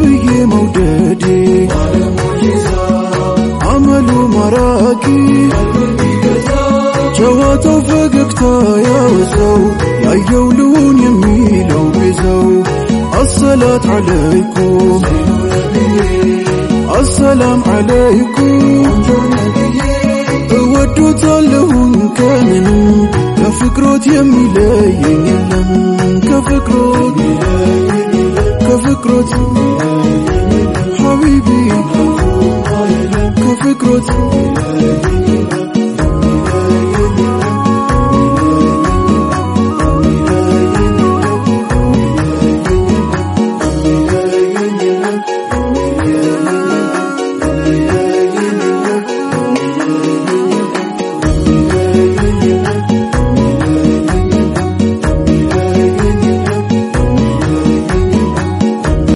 ነብዬ መውደዴ አመሉ ማራኪ ጨዋታው ፈገግታ ያወሰው ያየው ልሁን የሚለው ቤዛው አሰላት ዓለይኩም አሰላም ዓለይኩም እወዶታለሁኝ ከምንም ከፍቅሮት የሚለየኝ የለም ከፍቅሮት ከፍቅሮት ሐቢቢ ከፍቅሮት